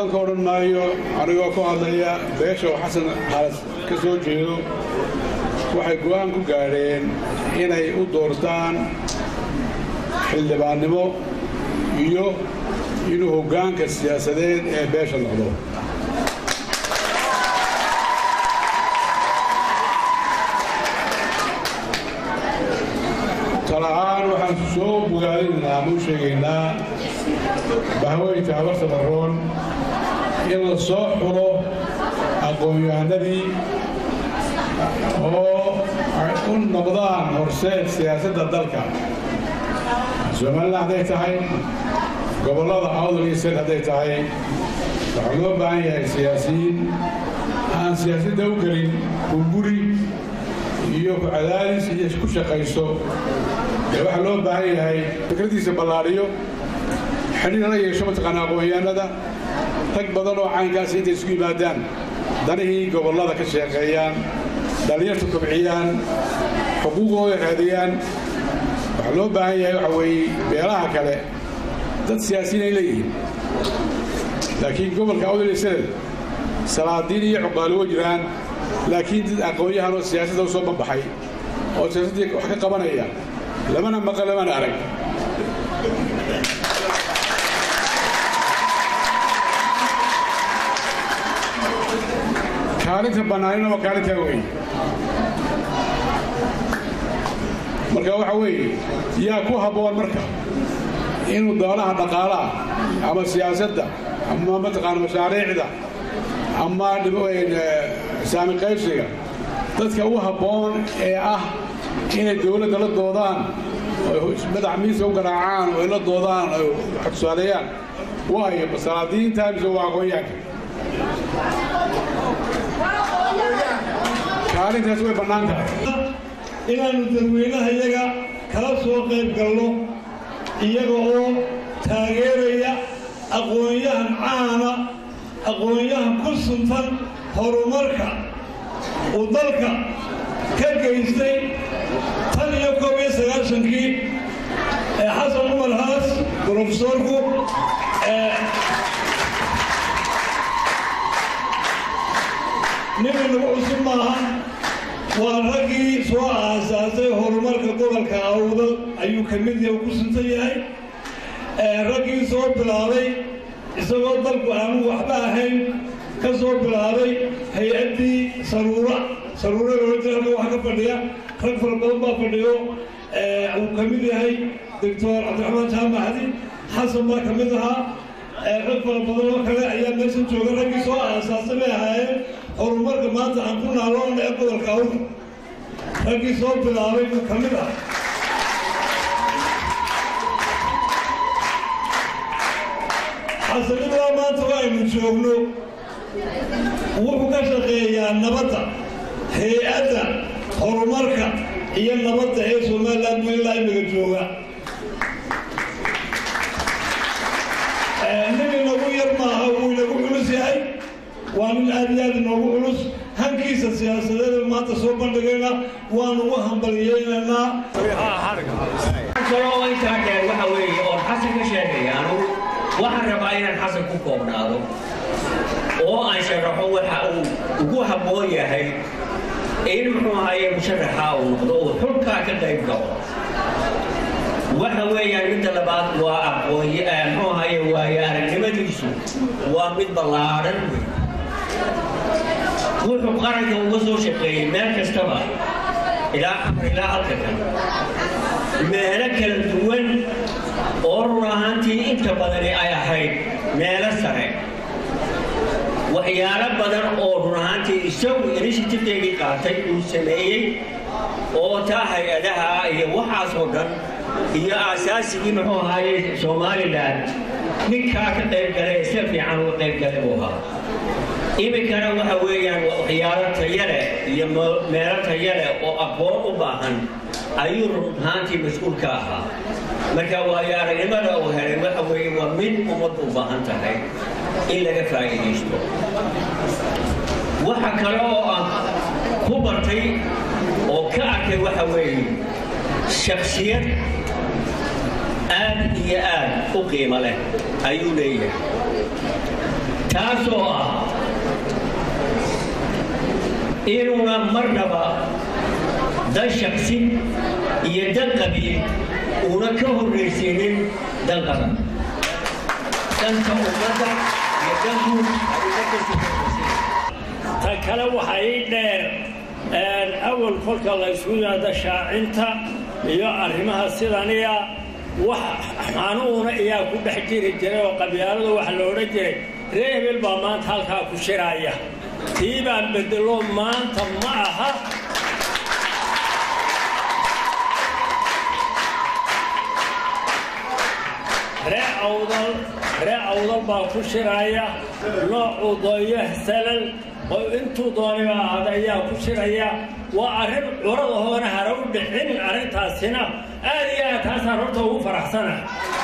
badan ka odhan maayo anigoo ku hadlaya beesha oo xasan xaalas ka soo jeedo waxay go'aan ku gaadheen inay u doortaan xildhibaannimo iyo inuu hoggaanka siyaasadeed ee beesha noqdo tala ahaan waxaan soo bogaadinaynaa ama u sheegaynaa bahweynta habarta barroon in la soo xulo aqoon-yahanadii oo ay u noqdaan horseed siyaasadda dalka somalilan hadday tahay gobollada awdal iyo sed hadday tahay waxaa loo baahan yahay siyaasiyiin aan siyaasadda u gelin burburi iyo ku cadaadis iyo ku shaqayso ee waxaa loo baahan yahay fikraddiisa ballaadhiyo xidhiir la yeesho mataqaana aqoon-yahanada rag badan oo caynkaas intay isku yimaadaan danihii gobollada ka sheeqeeyaan dhallinyarta kobciyaan xuquuqooda raadiyaan waxaa loo baahan yahay waxa weeye beelaha kale dad siyaasiyiin ay leeyihiin laakiin gobolka awdal iyo sanad salaadiin iyo cuqaalo wa jiraan laakiin dad aqoon-yahan oo siyaasadda u soo banbaxay oo siyaasaddii wax ka qabanaya lamana maqan lamana arag kaalinta bannaanina waa kaalintaa weeye marka waxa weeye yaa ku habboon marka inuu doolaha dhaqaalaha ama siyaasadda ama mataqaana mashaariicda ama saami qaybsiga dadka u habboon ee ah inay dowladda la doodaan madax miisa u garaacaan oo ay la doodaan oo tusaaleeyaan waayo masalaadiinta mise waa aqoonyaanka kaalintaas way bannaan tahay inaannu dadweynaha iyaga kala soo qayb galno iyaga oo taageeraya aqoon-yahan caana aqoon-yahan ku suntan horumarka uu dalka ka geystay tan iyo koob iyo sagaashankii ee xasan cumar haas brofesoorku nin inagu cusub maaha waa raggii soo aasaasay horumarka gobolka awdal ayuu ka mid yahay ku suntan yahay raggii soo bilaabay isagoo dalku aanu waxba ahayn ka soo bilaabay hay-addii saruura saruura loola wax ka fadhiya rag fara badan baa fadhiyo uu ka mid yahay doctor cabdiraxmaan jaamacdi xasan baa ka mid ahaa rag fara badan oo kale ayaa meesha jooga raggii soo aasaasay bay ahaayeen horumarka maanta aan ku naaloona ee gobolka awda raggii soo bilaabay buu ka mid ah xasanidaa maanta oo aynu joogno wuxuu ka shaqeeyaa nabadda hay-adda horumarka iyo nabadda ee somalilan buu ilaa imiga jooga nin inagu yar maaha wuu inagu culus yahay waa nin aad iyo aad inoogu culus hankiisa siyaasadeed maanta soo bandhigayna waanu u hambaliyeynaynaa kaloo intaa dheer waxa weeye oon xasan ka sheegaya anugu waxaan rabaa inaan xasan ku koobnaado oo aan sharaxo waxa uu ugu habboon yahay in muxuu ahaye musharaxa uu noqdo uu xulkaa ka qayb galo waxa weeyaan midda labaad waa aqoonye muxuu ahaye waayo aragnimadiisu waa mid ballaadhan wey wuxuu qaranka uga soo shaqeeyey meel kastaba ilaa xamar ilaa halka kan meelo kala duwan oo run ahaantii inta badani ay ahayd meelo sare waxyaalo badan oo run ahaantii isagu inishitivekeygii qaatay uu sameeyey oo taa hay-adaha iyo waxaasoo dhan iyo aasaasigii muxuu ahaaye somalilan ninkaa ka qaybgalay ee si fiican uga qaybgalay uu ahaa iminkana waxa weeyaan waxyaalo tayale iyo meelo tayale oo aqoon u baahan ayuu run ahaantii mas-uul ka ahaa marka waayo aragnimada uu helay waxa weeye waa mid ummaddu u baahan tahay in laga faa'iidaysto waxa kale oo aan ku bartay oo ka arkay waxa weeye shaksiyad aad iyo aad u qiimo leh ayuu leeyahay taasoo ah inuuna marnaba dan shaksi iyo dan qabiil uuna ka horraysiinin dan qaban danta ummadda iyo danku ay ummadda sifaysa ta kale waxaa ii dheer awal kolka la ysku yimaado shaacinta iyo arrimaha sidaniya wax xanuuna ayaa ku dhex jiri jiray oo qabyaalada waxa la odhan jiray ree hebel baa maanta halkaa ku shiraaya tii baan bedelo maanta ma aha ree awdal ree awdal baa ku shiraya noocuu dooyo salal oo intuu dooniba ahada ayaa ku shiraya waa arrin curada hoona hara u dhicin arrintaasina aad iyo aad taasaan horta ugu faraxsana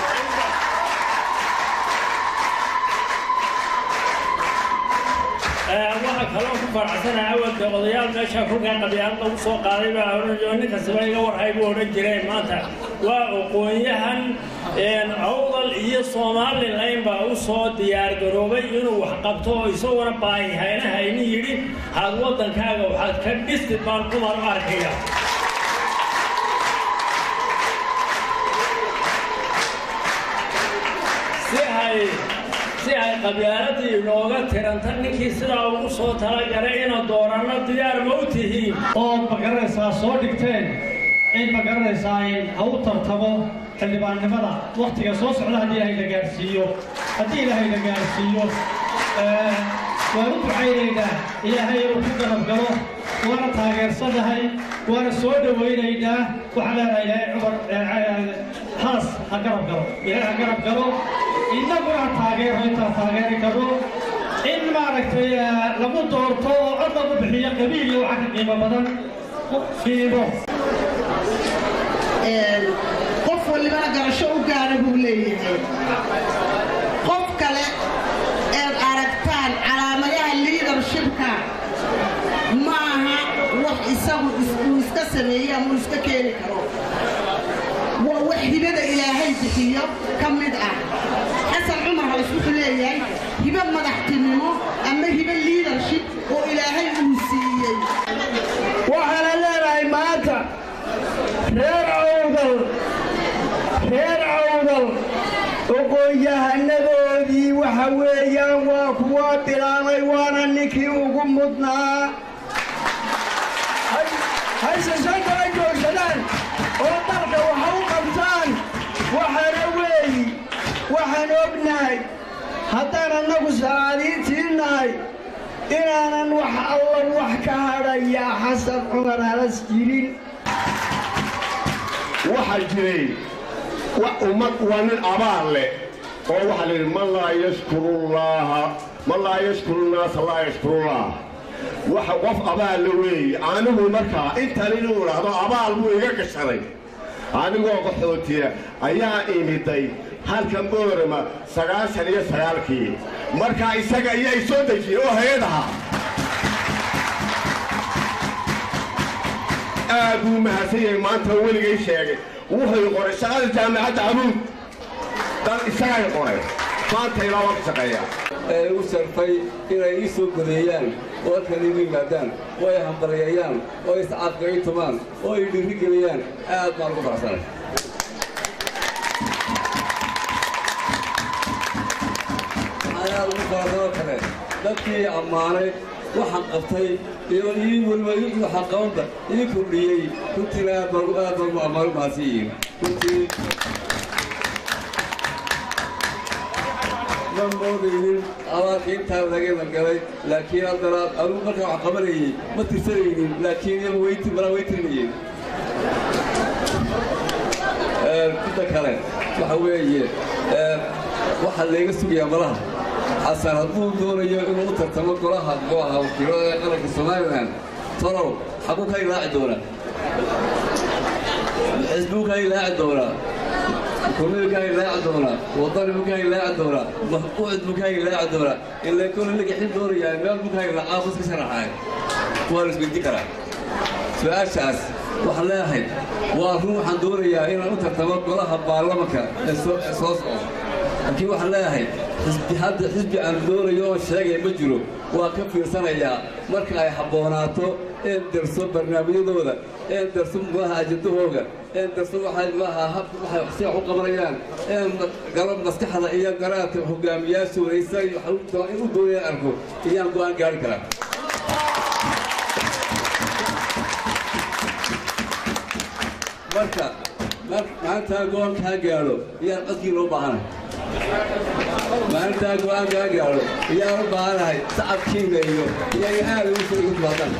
waxaa kaloo ku faraxsana awalka odayaal meesha kolkaa qabyaalad lagu soo qaaday baa odhanayo ninkasiba iga warhay buu odhan jireen maanta waa aqoon-yahan awdal iyo somalilan baa u soo diyaargaroobay inuu wax qabto oo isaguna baahihayna yidhi had waddankaaga waxaad ka dhisti baan cumar u arkaya si ay si ay qabyaaladii inooga tiranta ninkii sidaa ugu soo talagalay ina dooranno diyaar ma u tihiin oo magaranaysaa soo dhigteen in magaranaysaa ha u tartamo xildhibaannimada wakhtiga soo socda haddii ilaahay la gaadhsiiyo haddii ilaahay la gaadhsiiyo waan u ducaynaynaa ilaahay inuu ku garab galo waana taageersanahay waana soo dhowaynaynaa waxaan leenahay ilaahay cumar haas ha garab galo ilaahay ha garab galo innaguna ha taageero intaan taageeri karno in maaragtay lagu doorto oo cod lagu bixiyo qabiil iyo waxa ka qiimo badan qiimo qof walibana garasho u gaara buu leeyahay qof kale eed aragtaan calaamadaha liidarshibka ma aha wax isagu uu iska sameeyey ama uu iska keeni karo waa wax hibada ilaahay bixiyo ka mid ah xasan cumar halis wuxuu leeyahay hibo madaxtinimo ama hibo liidarship oo ilaahay uu siiyey waxaana leenahay maanta reer awdal reer awdal oqoon-yahanadoodii waxa weeyaan waa kuwa bilaabay waana ninkii ugu mudnaa hayse soo kala joogsadaan oo dalka waxa u qabtaan waxaana weeyi waxaan ognahay haddaan annagu salaadiintii nahay inaanan wax alla wax ka hadhayaa xasan cumar halas jirin waxaa jiray ummad waa nin abaal leh oo waxaa la yidhi man laa yashkurullaaha man laa yashkuru nnaasa laa yashkurullah waxa qof abaal la weeye anigu markaa intan inuu idhaahdo abaal buu iga gashaday anigoo qaxootiya ayaa imiday halkan boorama sagaashan iyo sagaalkii markaa isaga ayaa soo dejiyey oo hay-adaha aad buu mahadsan yahay maanta weligay sheegay wuxuu qoray shaqada jaamacadda abuud dad isagay qoray maanta ilaa waa ka shaqeeyaa ee igu sharfay inay ii soo godeeyaan oo halkan iigu yimaadaan oo ay hambalyeeyaan oo ay iscaafka ii tumaan oo ay dhiiri geliyaan aad baan ugu faraxsanay ayaa ugu faraxsanoo kale dadkii ammaanay waxaan qabtay iyo ii weliba waxaan qabanba ii kordhiyey runtiina aad baan aad baan ugu ammaan u mahadsan yihiin runtii ma moodaynin abaarka intaa lagana galay laakiin haddana anugu markaa wax qabanayey ma tirsanaynin laakiin iyagu weyti malaa way tirmayeen inta kale waxa weeye waxaa layga sugayaa malaha xasan hadduu doonayo inuu u tartamo golaha golaha wakiilada ee qaranka somalilan tolow xaguu ka ilaaci doonaa xisbuu ka ilaaci doonaa kulmadu kaa ilaaci doonaa wadani buu kaa ilaaci doonaa maxquucid buu kaa ilaaci doonaa ilaa kole lagaxin doonayaa meel buu kaa ilaaca bus ka sharaxaay waa la isweydiin karaa su-aashaas waxaan leeyahay waa run waxaan doonayaa inaan u tartamo golaha baarlamanka ee soo socda laakiin waxaan leeyahay xisbi hadda xisbi aan doonayo oon sheegaya ma jiro waa ka fiirsanayaa marka ay habboonaato een darso barnaamijyadooda een darso muxuaha ajadahooga een darso waxay muxuaha habka waxay siyax u qabanayaan een galab maskaxda iyo garaadka hogaamiyaashooda isaga waxay in u doonayaan arko iyaan go'aan gaari karaa marka maalintaa go'aan kaa gaadho iyaan codkii loo baahanay maalintaa go'aan kaa gaadho iyaan u baahanahay sacabkiina iyo iyaga aad ugu soo igu timaadaan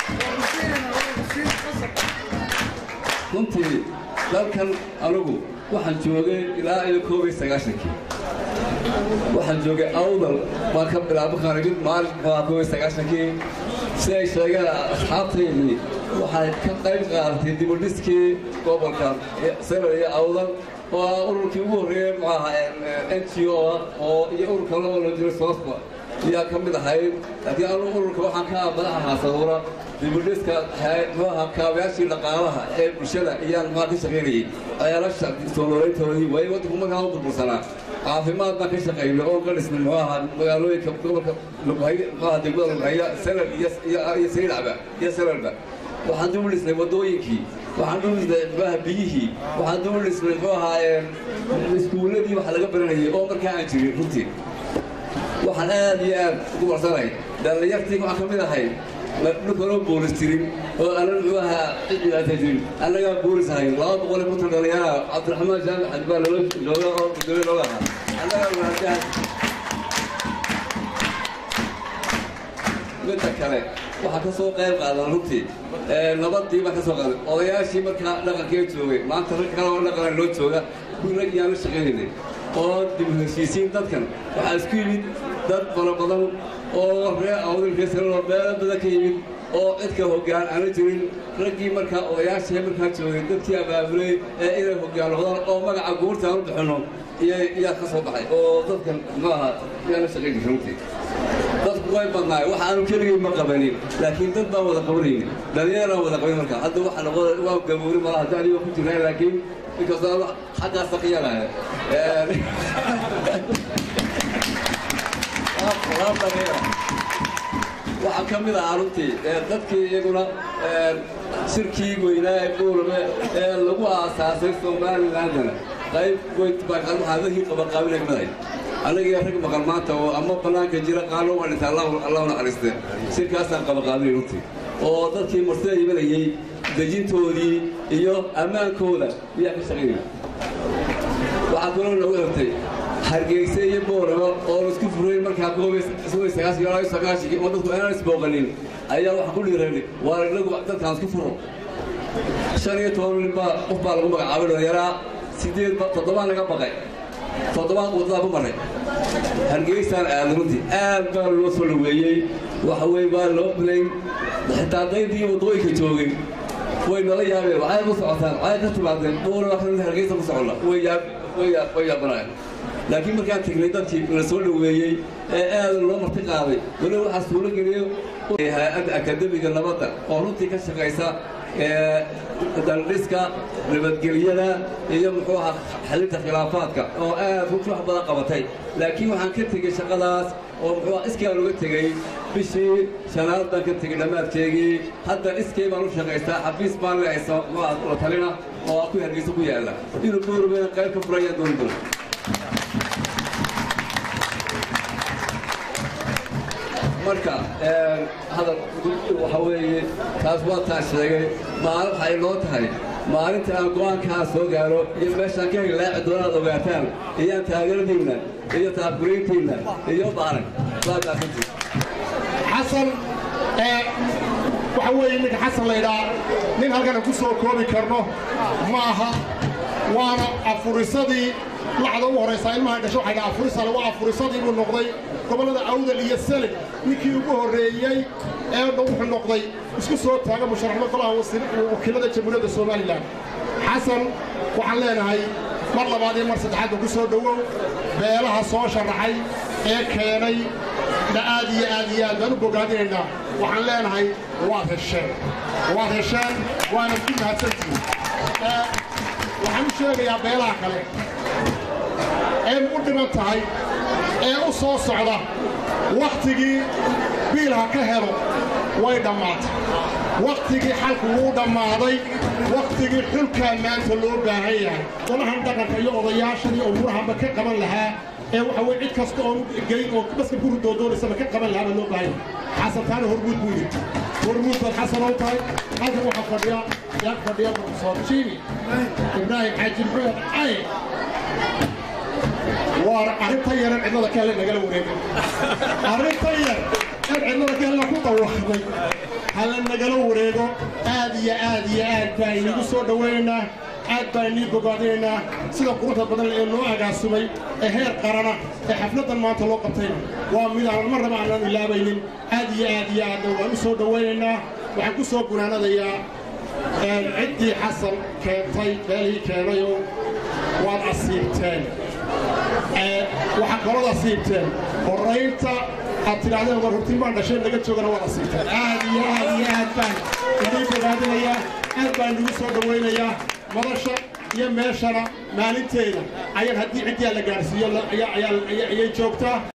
runtii dalkan anugu waxaan joogay ilaa iyo koob iyo sagaashankii waxaan joogay awdal baan ka bilaabo qaanimid maalin muxuaa koob iyo sagaashankii si ay sheegeen asxaabtaydii waxay ka qayb qaadatay dibudhiskii gobolka sano iyo awdal oo ururkii ugu horreeyey muxuaha n g o ah oo iyo ururka loo loo jiro soosba ayaa ka mid ahayd laakiin anu ururka waxaan ka madaxa haasaduura dibudhiska muxuaha kaabayaashii dhaqaalaha ee bulshada ayaan muxuaa ka shaqaynayay ceelasha soo nooleyntoodii waayo waddanku markaa u burbursanaa caafimaad baan ka shaqaynay oo ka dhisnay muxuu ahaa magaalooyinka gobolka lughay muxuaha degmada lughaya sanad iyo iyo saydhacba iyo sanadba waxaan dib u dhisnay waddooyinkii waxaan dib u dhisnay muxuaha biyihii waxaan dib u dhisnay muxuu ahaa iskuulladii wax laga baranayay oo markaa aan jirin runtii waxaan aad iyo aad ugu warsanay dhallinyartii waxaan ka mid ahay dhulkanoo boolis jirin oo anan muxuu ahaa cididaata jirin annagaa boolis ahay laba boqol iyo konton dhallinyara cabdiraxmaan jaamac xadbaa looga looga oo gudoomiye looga ahaa annagaa wadaadaha midda kale waxaa ka soo qayb qaadan runtii nabadii baan ka soo qaaday odayaashii markaa dhaqankee joogay maanta rag kale oo dhaqana loo jooga kuwii rag iyaan la shaqaynaynay oo dib u heshiisiin dadkan waxaa isku yimid dad fara badan oo ree awdalkee sanadoo meelo badan ka yimid oo cidka hoggaan aana jirin raggii markaa odayaashii markaa joogay dadkii abaabulay ee inay hoggaan noqdaan oo magaca guurta aan u bixinno iyaa ka soo baxay oo dadkan maaha iyaan la shaqayn jirta runtii dadku way badnaay wax aanu keligay ma qabanin laakiin dad baan wada qabanaynin dhallinyaraan wada qabanin marka hadda waxa noqon waa gaboori malaha hadda aniga ku jirnaa laakiin inkastoo xaggaas saqiyanahay waxaa ka mid ah runtii dadkii iyaguna shirkii weynaa ee buurame ee lagu aasaasay somalilandana qayb weyn baa waxaadahii qabaqaabinay madahay annagiyo rag maqan maanta oo ama bannaanka jira qaalo waa dhinta allahu naxariiste shirkaasaan qabaqaabinay runtii oo dadkii marsida imanayey dejintoodii iyo ammaankooda iyaa ka shaqaynaya waxaa kaloo nagu xirtay hargeyse iyo booramo oo laisku furayn markaa koobay sagaashiyo oo dadku aanan isbooqanin ayaa waxaan ku dhiiranay waa inagu dadkaan isku furo shan iyo toban nin baa qof baa lagu magacaabay dhallinyaraa sideed toddobaan laga baqay toddobaan waddaa ku maray hargeysaan aad runtii aad baa loo soo dhaweeyey waxa weye baa loo bilayn xitaa daydii waddooyinka joogay way nala yaabeen waxay ku socotaan waxay ka timaadeen boora waa kan hargeysa ku soconna way yaab way yaab way yaabanayaan laakiin markaan tegnay dadkii la soo dhaweeyey ee aad loo marti qaaday weli waxaa suuro geliyo hay-adda akademiga nabadda oo runtii ka shaqaysa daldhiska nabadgelyada iyo muxuu ahaa xalinta khilaafaadka oo aad runtii wax badan qabatay laakiin waxaan ka tegey shaqadaas oo muxuu iskii aan uga tegey bishii shanaad baan ka tegey dhammaadkeegii hadda iskay baan u shaqaystaa xafiis baan leeysa muxuu la talina oo ku hargeysa ku yaalla inuu boorubeen qayb ka furayaan dooni doona marka hadal waxa weeye taas waa taan sheegay maalin waxay noo tahay maalinta aan go'aankaa soo gaaro iyo meeshaan ka hilaaci doonaad ogaataan iyaan taageeradiinna iyo taabgurayntiinna iyo baaran waa maasantii xasan waxa weeye ninka xasan laydhaa nin halkana ku soo koobi karno ma aha waana afurisadii lacda u horaysaa ilmaha dhasho waxay dhaha afurisale waa afurisadii buu noqday gobollada awdal iyo selig ninkii ugu horreeyey ee wuxuu noqday isku soo taaga musharaxnimo golaha wakiilada jamhuuriyadda somalilan xasan waxaan leenahay mar labaad iyo mar saddexaadba ku soo dhowow beelaha soo sharaxay ee keenay na aad iyo aad iyo aad baan u bogaadinaynaa waxaan leenahay waad hesheen waad hesheen waana ku mahadsantihin waxaan u sheegayaa beelaha kale ee u dhiman tahay ee u soo socda wakhtigii biil ha ka helo way dhammaatay wakhtigii xalku wuu dhammaaday wakhtigii xulkaa maanta loo baahan yahay golahan dhaqanka iyo odayaashan iyo umuurahanba ka qaban lahaa ee waxa weye cid kasta oon geyn oo baska ku ridoodoonaysa ka qaban lahaa baa loo baahan yahay xasan taana hormuud buu yidhi hormuud baad xasan oo tahay halkan waxaa fadhiya yaa fadhiya profesor jimi ibraahim xaaji maxamed cali waar arrinta yaran cidlada kaale nagala wareegay arrinta yar in cidlada kaale ku dhawaaqday hala nagala wareego aad iyo aad iyo aad baan inigu soo dhowaynaynaa aad baan inii bogaadinaynaa sida quruxda badan ee noo agaasumay ee heer qarana ee xafladdan maanta loo qabtayna waa mid aan marnaba aanan ilaabaynin aad iyo aad iyo aadna waan u soo dhowaynaynaa waxaan ku soo gunaanadayaa ciddii xasan keentay meelihii keenayoo waad asiibteen waxaa kalooda asiibteen horaynta aad tidhaahdeen war hortiin baan dhasheen naga joogana waad asiibteen aad iyo aad iyo aad baan idiin bogaadinayaa aad baan idigu soo dhowaynayaa madasha iyo meeshana maalinteeda ayaan haddii ciddii la gaadhsiiyo ayay joogtaa